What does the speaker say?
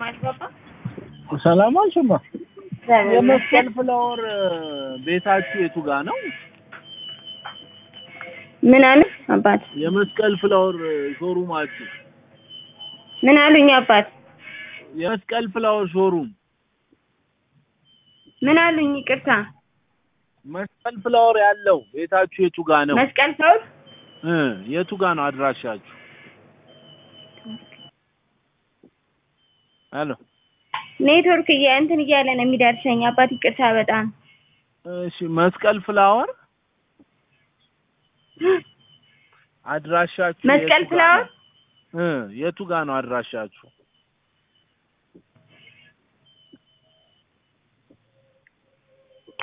ማስገባ ሰላም አልሽማ። የመስቀል ፍላወር ቤታችሁ የቱ ጋ ነው? ምን አሉ አባት? የመስቀል ፍላወር ሾሩማችሁ ምን አሉኝ አባት? የመስቀል ፍላወር ሾሩም ምን አሉኝ? ይቅርታ መስቀል ፍላወር ያለው ቤታችሁ የቱ ጋ ነው? መስቀል ሰው እ የቱ ጋ ነው አድራሻችሁ? ሄሎ ኔትወርክ እያ እንትን እያለ ነው የሚደርሰኝ አባት። ይቅርታ በጣም እሺ፣ መስቀል ፍላወር አድራሻችሁ መስቀል የቱ ጋ ፍላወር ነው? እ የቱ ጋ ነው አድራሻችሁ?